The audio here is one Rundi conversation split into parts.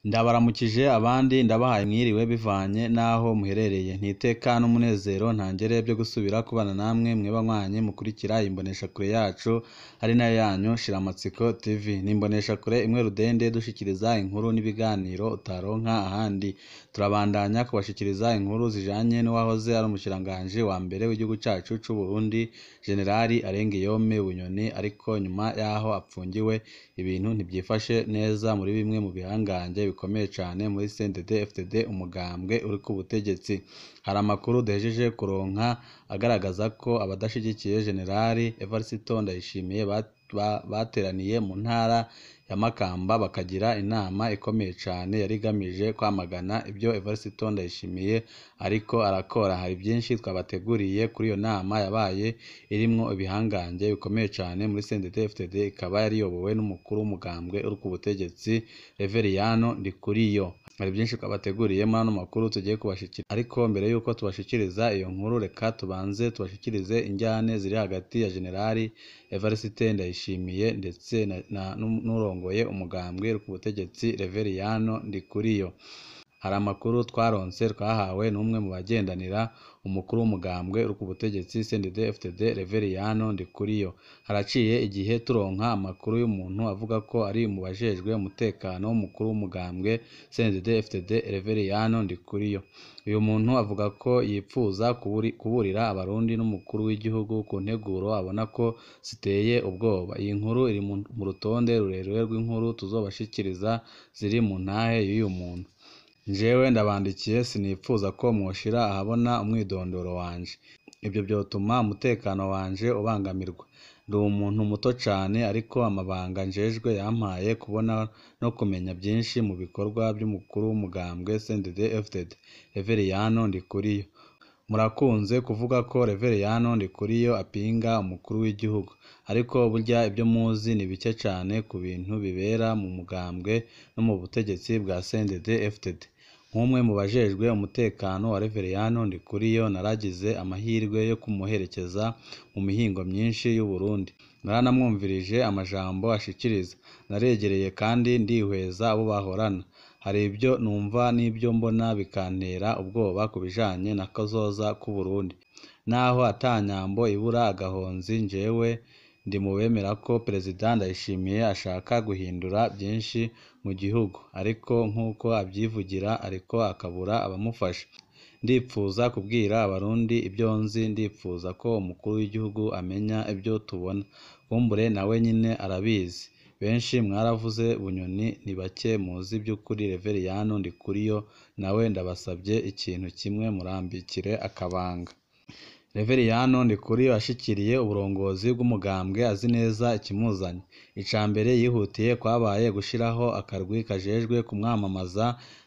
Ndabaramukije abandi ndabahaye mwiriwe bivanye n'aho muherereye, ntiteka n'umunezero ntangere vyo gusubira kubana namwe mweba mwanyi mukurikira imboneshakure yacu ari nayo yanyu Shiramatsiko TV, ni imboneshakure imwe rudende dushikiriza inkuru n'ibiganiro utaronka ahandi, turabandanya kubashikiriza inkuru zijanye n'uwahoze ari umushikiranganji wa mbere w'igihugu cacu c'Uburundi Jenerali Arengiyome Bunyoni, ariko nyuma yaho apfungiwe ibintu ntivyifashe neza muri bimwe mu bihangange bikomeye cane muri CNDD-FDD umugambwe uri ku butegetsi, hari amakuru duhejeje kuronka agaragaza ko abadashigikiye Jenerali Evariste Ndayishimiye bateraniye mu ntara ya Makamba bakagira inama ikomeye cane yari igamije kwamagana ivyo Evariste Ndayishimiye ariko arakora, hari vyinshi twabateguriye kuri iyo nama yabaye irimwo ibihangange bikomeye cane muri CNDD-FDD, ikaba yari iyobowe n'umukuru w'umugambwe uri ku butegetsi Reveriyano Ndikuriyo, hari vyinshi twabateguriye muri ano makuru tugiye kubashikiriza, ariko mbere yuko tubashikiriza iyo nkuru reka tubanze tubashikirize injyane ziri hagati ya Jenerali Evariste Ndayishimiye ndetse n'urongoye umugambwe uri ku butegetsi Reveriyano Ndikuriyo. Hari amakuru twaronse twahawe n'umwe mu bagendanira umukuru w'umugambwe uri ku butegetsi CNDD-FDD Reveriyano Ndikuriyo, haraciye igihe turonka amakuru y'umuntu avuga ko ari mu bajejwe umutekano w'umukuru w'umugambwe CNDD-FDD Reveriyano Ndikuriyo, uyu muntu avuga ko yipfuza kuburira abarundi n'umukuru w'igihugu ku nteguro abona ko ziteye ubwoba, iyi nkuru iri mu rutonde rurerure rw'inkuru tuzobashikiriza ziri mu ntahe y'uyu muntu. Jewe ndabandikiye sinipfuza ko mwoshira ahabona umwidondoro wanje, ivyo vyotuma umutekano wanje ubangamirwa, ndi umuntu muto cane ariko amabanga njejwe yampaye kubona no kumenya vyinshi mu bikorwa vy'umukuru w'umugambwe CNDD-FDD Reveriyano Ndikuriyo. Murakunze kuvuga ko Reveriyano Ndikuriyo apinga umukuru w'igihugu, ariko burya ivyo muzi ni bike cane ku bintu bibera mu mugambwe no mu butegetsi bwa CNDD-FDD. Nk'umwe mu bajejwe umutekano wa Reveriyano Ndikuriyo naragize amahirwe yo kumuherekeza mu mihingo myinshi y'Uburundi, naranamwumvirije amajambo ashikiriza, naregereye kandi ndihweza abo bahorana, hari ivyo numva n'ivyo mbona bikantera ubwoba ku bijanye na kazoza k'Uburundi, naho ata nyambo ibura agahonzi jewe ndi mu bemera ko Perezida Ndayishimiye ashaka guhindura vyinshi mu gihugu, ariko nk'uko avyivugira ariko akabura abamufasha. Ndipfuza kubwira abarundi ivyo nzi, ndipfuza ko umukuru w'igihugu amenya ivyo tubona, kumbure nawe nyene arabizi. Benshi mwaravuze Bunyoni, ni bake muzi vy'ukuri Reveriyano Ndikuriyo, nawe ndabasavye ikintu kimwe murambikire akabanga. Reveriyano Ndikuriyo ashikiriye uburongozi bw'umugambwe azi neza ikimuzanye. Ica mbere yihutiye kwabaye gushiraho akarwi kajejwe kumwamamaza,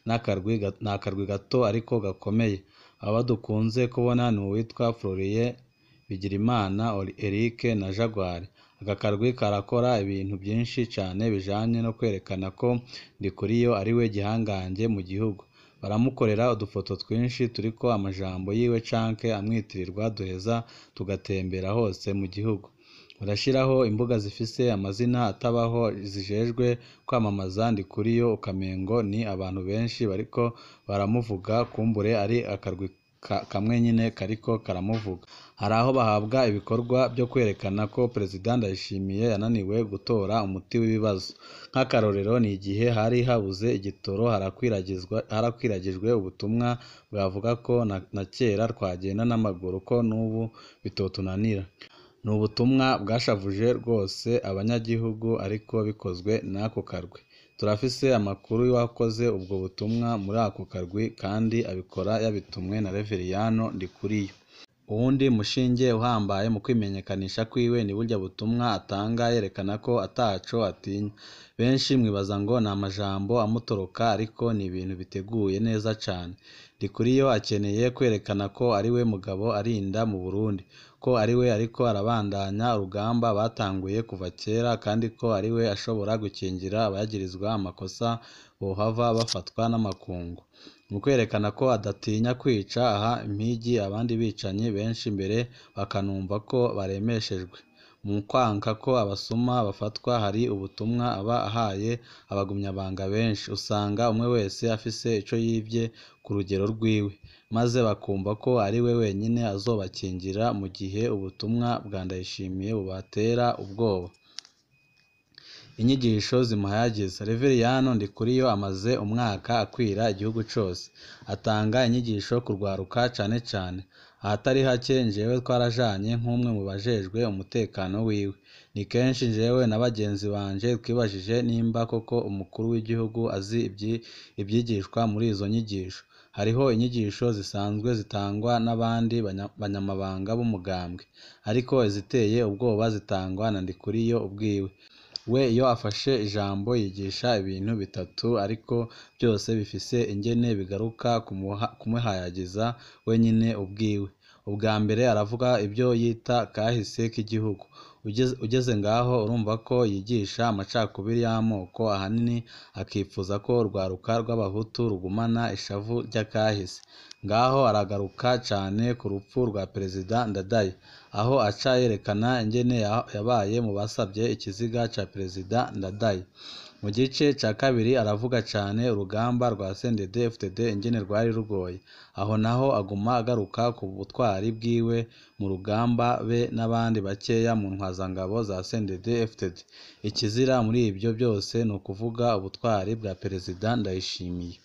ni akarwi gato ariko gakomeye. Abo dukunze kubona ni uwitwa Florien Bigirimana, Eric na Jaguar. Aka karwi karakora ibintu vyinshi cane bijanye no kwerekana ko Ndikuriyo ariwe gihangange mu gihugu. Baramukorera udufoto twinshi turiko amajambo yiwe canke amwitirirwa duheza tugatembera hose mu gihugu. Barashiraho imbuga zifise amazina atabaho zijejwe kwamamaza Ndikuriyo ukamengo ni abantu benshi bariko baramuvuga, kumbure ari akarwi kamwe nyene kariko karamuvuga. Hari aho bahabwa ibikorwa vyo kwerekana ko Perezida Ndayishimiye yananiwe gutora umuti w'ibibazo. Nk'akarorero ni igihe hari habuze igitoro harakwiragijwe ubutumwa bwavuga ko na kera twagenda n'amaguru ko n'ubu bitotunanira. Ni ubutumwa bwashavuje rwose abanyagihugu ariko bikozwe n'ako karwi. Turafise amakuru y'uwakoze ubwo butumwa muri ako karwi kandi abikora yabitumwe na Reveriyano Ndikuriyo. Uwundi mushinge uhambaye mu kwimenyekanisha kwiwe ni burya butumwa atanga yerekana ko ataco atinya. Benshi mwibaza ngo ni amajambo amutoroka ariko ni ibintu biteguye neza cane. Ndikuriyo akeneye kwerekana ko ariwe mugabo arinda mu Burundi, ko ariwe ariko arabandanya urugamba batanguye kuva kera kandi ko ariwe ashobora gukingira abagirizwa amakosa bohava bafatwa n'amakungu. Mu kwerekana ko adatinya kwica aha impigi abandi bicanyi benshi mbere bakanumva ko baremeshejwe. mu kwanka ko abasuma bafatwa hari ubutumwa aba ahaye abagumyabanga benshi usanga umwe wese afise ico yivye ku rugero rwiwe maze bakumva ko ari we wenyine azobakingira mu gihe ubutumwa bwa Ndayishimiye bubatera ubwoba inyigisho zimuhayagiza Reveriyano Ndikuriyo amaze umwaka akwira igihugu cose atanga inyigisho ku rwaruka cane cane ahatari hake njyewe twarajanye nk'umwe mu bajejwe umutekano wiwe ni kenshi njyewe na bagenzi banje twibajije nimba koko umukuru w'igihugu azi ibyigishwa muri izo nyigisho hariho inyigisho zisanzwe zitangwa n'abandi banyamabanga b'umugambwe ariko iziteye ubwoba zitangwa na Ndikuriyo ubwiwe we iyo afashe ijambo yigisha ibintu bitatu ariko byose bifise ingene bigaruka kumuhayagiza wenyine ubwiwe ubwa mbere aravuga ibyo yita kahise k'igihugu ugeze ngaho urumva ko yigisha amacakubiri y'amoko ahanini akifuza ko urwaruka rw'abahutu rugumana ishavu ry'akahise ngaho aragaruka cane ku rupfu rwa perezida Ndadaye aho aca yerekana ingene yabaye mu basabye ikiziga ca perezida Ndadaye mu gice ca kabiri aravuga cane urugamba rwa CNDD FDD ingene rwari rugoye aho naho aguma agaruka ku butwari bwiwe mu rugamba be n'abandi bakeya mu ntwazangabo za CNDD FDD ikizira muri ibyo byose ni ukuvuga ubutwari bwa perezida Ndayishimiye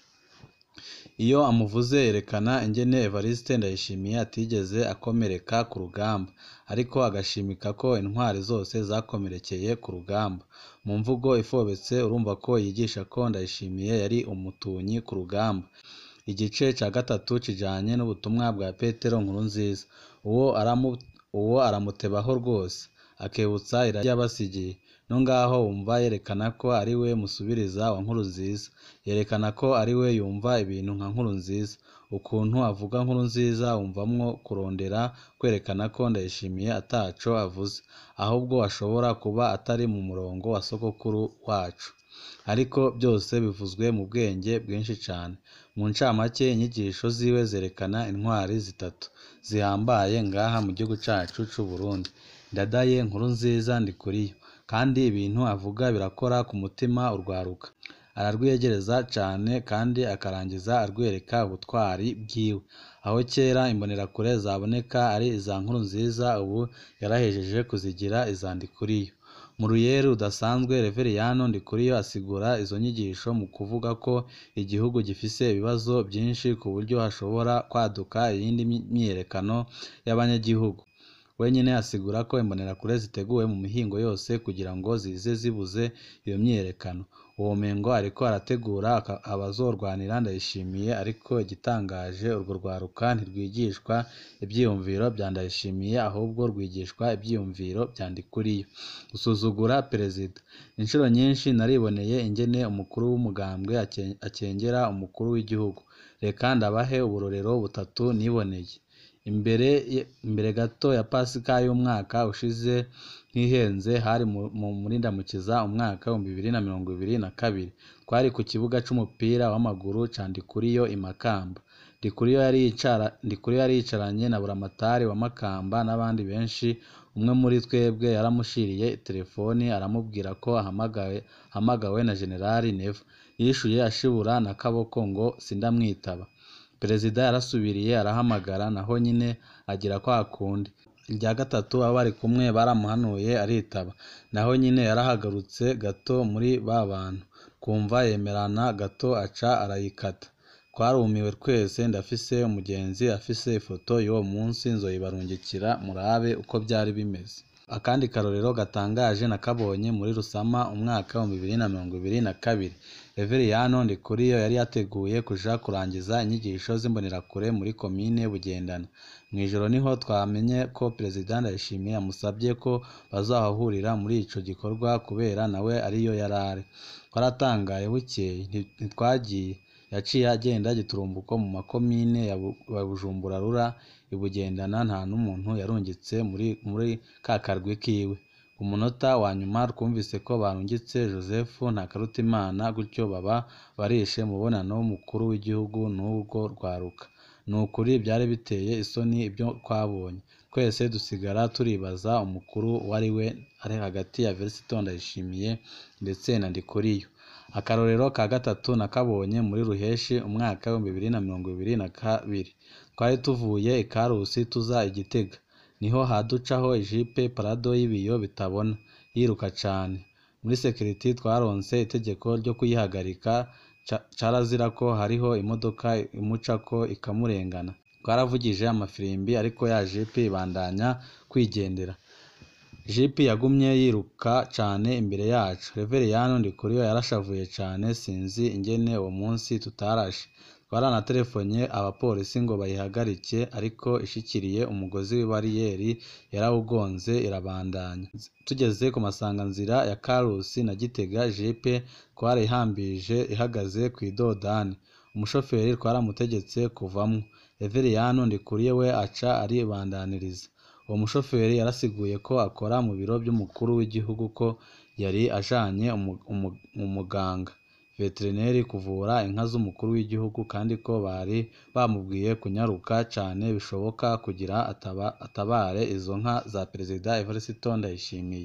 iyo amuvuze yerekana ingene Evariste Ndayishimiye atigeze akomereka ku rugamba ariko agashimika ko intwari zose zakomerekeye ku rugamba mu mvugo ifobetse urumva ko yigisha ko Ndayishimiye yari umutunyi ku rugamba igice ca gatatu kijanye n'ubutumwa bwa Petero Nkurunziza uwo aramu uwo aramutebaho rwose akebutsa irari yabasigiye no ngaho wumva yerekana ko ari we musubiriza wa Nkurunziza yerekana ko ari we yumva ibintu nka Nkurunziza ukuntu avuga Nkurunziza wumvamwo kurondera kwerekana ko Ndayishimiye ataco avuze ahubwo ashobora kuba atari mu murongo wa sogokuru wacu ariko byose bivuzwe mu bwenge bwinshi cane mu ncamake inyigisho ziwe zerekana intwari zitatu zihambaye ngaha mu gihugu cacu c'u Burundi Ndadaye Nkurunziza Ndikuriyo kandi ibintu avuga birakora ku mutima urwaruka ararwiyegereza cane kandi akarangiza arwereka ubutwari bwiwe aho kera imbonerakure zaboneka ari iza Nkurunziza ubu yarahejeje kuzigira iza Ndikuriyo mu ruyeri rudasanzwe Reveriyano Ndikuriyo asigura izo nyigisho mu kuvuga ko igihugu gifise ibibazo byinshi ku buryo hashobora kwaduka iyindi myiyerekano y'abanyagihugu wenyine asigura ko imbonerakure ziteguwe mu mihingo yose kugira ngo zize zibuze iyo myiyerekano uwo mengo ariko arategura abazorwanira Ndayishimiye ariko igitangaje urwo rwaruka ntirwigishwa ivyiyumviro bya Ndayishimiye ahubwo rwigishwa ivyiyumviro bya Ndikuriyo gusuzugura perezida inshuro nyinshi nariboneye ingene umukuru w'umugambwe akengera umukuru w'igihugu reka ndabahe uburorero butatu niboneye imbere imbere gato ya pasika y'umwaka ushize ntihenze hari mu murindamukiza umwaka w'ibihumbi bibiri na mirongo ibiri na kabiri twari ku kibuga c'umupira w'amaguru ca Ndikuriyo i Makamba Ndikuriyo yari yicara Ndikuriyo yari yicaranye na buramatari wa Makamba n'abandi benshi umwe muri twebwe yaramushiriye telefoni aramubwira ko ahamagawe ahamagawe na generali Neva yishuye ashibura na kaboko ngo sindamwitaba perezida yarasubiriye arahamagara naho nyine agira kwa kundi irya gatatu abo bari kumwe baramuhanuye aritaba naho nyine yarahagarutse gato muri ba bantu kumva yemerana gato aca arayikata twarumiwe twese ndafise umugenzi afise ifoto y'uwo munsi nzoyibarungikira murabe uko byari bimeze akandi karorero gatangaje nakabonye muri Rusama umwaka wa bibiri na mirongo ibiri na kabiri Reveriyano Ndikuriyo yari yateguye kuja kurangiza inyigisho z'imbonerakure muri komine Bugendana mu ijoro niho twamenye ko perezida Ndayishimiye yamusabye ko bazahahurira muri ico gikorwa kubera nawe ariyo yarari twaratangaye bukeye ntitwagiye yaciye agenda giturumbuko mu makomine ya Bujumbura Rura ibugendana nta n'umuntu yarungitse muri muri ka karwi kiwe ku munota wa nyuma twumvise ko barungitse Joseph Ntakarutimana gutyo baba barishe mubonano w'umukuru w'igihugu n'ubwo rwaruka ni ukuri byari biteye isoni ibyo twabonye twese dusigara turibaza umukuru uwo ari we ari hagati ya Verisito Ndayishimiye ndetse na Ndikuriyo akarorero ka gatatu nakabonye muri Ruheshi umwaka w'ibihumbi bibiri na mirongo ibiri na kabiri twari tuvuye i Karusi tuza i Gitega niho haducaho ijipe parado y'ibiyo bitabona yiruka cane muri sekiriti twaronse itegeko ryo kuyihagarika carazira ko hariho imodoka imucako ikamurengana twaravugije amafirimbi ariko ya jipe ibandanya kwigendera jipe yagumye yiruka cane imbere yacu reveriyani ndikuriyo yarashavuye cane sinzi ingene uwo munsi tutarashe twaranatelefonye abapolisi ngo bayihagarike ariko ishikiriye umugozi w'ibariyeri yarawugonze irabandanya tugeze ku masanganzira ya karusi na gitega jipe twarayihambije ihagaze kw'idodani umushoferi twaramutegetse kuvamwo reveriyani ndikuriye we aca aribandaniriza uwo mushoferi yarasiguye ko akora mu biro by'umukuru w'igihugu ko yari ajanye umuganga veterineri kuvura inka z'umukuru w'igihugu kandi ko bari bamubwiye kunyaruka cane bishoboka kugira ataba, atabare izo nka za perezida Evariste Ndayishimiye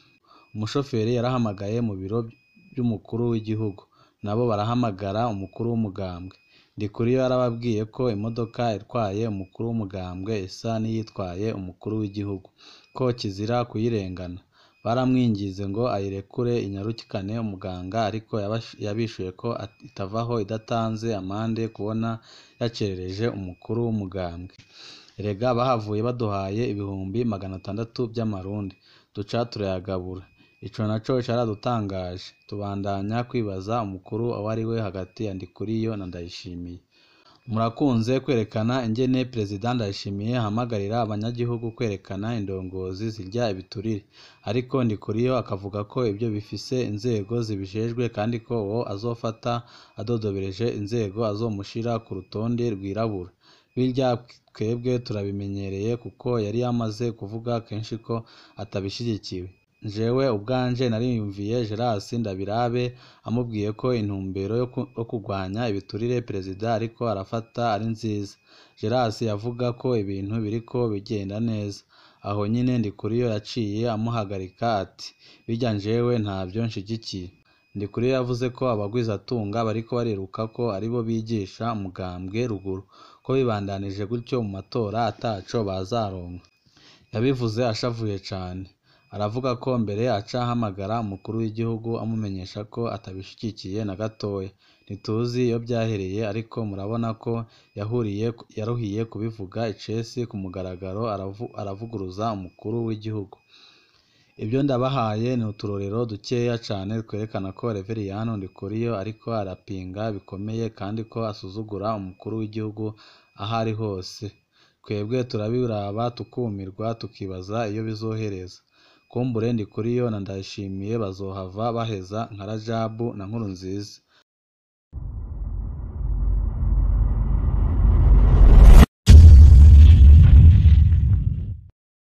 umushoferi yarahamagaye mu biro by'umukuru w'igihugu nabo barahamagara umukuru w'umugambwe Ndikuriyo yarababwiye ko imodoka itwaye umukuru w'umugambwe isa n'iyitwaye umukuru w'igihugu ko kizira kuyirengana baramwingize ngo ayirekure inyarukikane umuganga ariko yabishuye ko itavaho idatanze amande kubona yacerereje umukuru w'umugambwe erega bahavuye baduhaye ibihumbi magana atandatu by'amarundi duca turayagabura ico naco caradutangaje tubandanya kwibaza umukuru uwo ari we hagati ya Ndikuriyo na Ndayishimiye murakunze kwerekana ingene perezida Ndayishimiye ahamagarira abanyagihugu kwerekana indongozi zirya ibiturire ariko Ndikuriyo akavuga ko ibyo bifise inzego zibijejwe kandi ko uwo azofata adodobereje inzego azomushira ku rutonde rwirabura birya twebwe turabimenyereye kuko yari yamaze kuvuga kenshi ko atabishigikiwe jewe ubwanje nariyumviye Geras Ndabirabe amubwiye ko intumbero yo kurwanya ibiturire perezida ariko arafata ari nziza Geras yavuga ko ibintu biriko bigenda neza aho nyine Ndikuriyo yaciye amuhagarika ati birya jewe ntavyo nshigikiye Ndikuriyo yavuze ko abagwizatunga bariko bariruka ko aribo bigisha umugambwe ruguru ko bibandanije gutyo mu matora ataco bazaronka yabivuze ashavuye cane aravuga ko mbere aca ahamagara umukuru w'igihugu amumenyesha ko atabishigikiye na gatoya ntituzi iyo byahereye ariko murabona ko yahuriye yaruhiye kubivuga icesi ku mugaragaro aravuguruza umukuru w'igihugu ibyo ndabahaye ni uturorero dukeya cane twerekana ko reveriyani Ndikuriyo ariko arapinga bikomeye kandi ko asuzugura umukuru w'igihugu aho ari hose twebwe turabiraba tukumirwa tukibaza iyo bizohereza kumbure Ndikuriyo na Ndayishimiye bazohava baheza nka Rajabu na Nkurunziza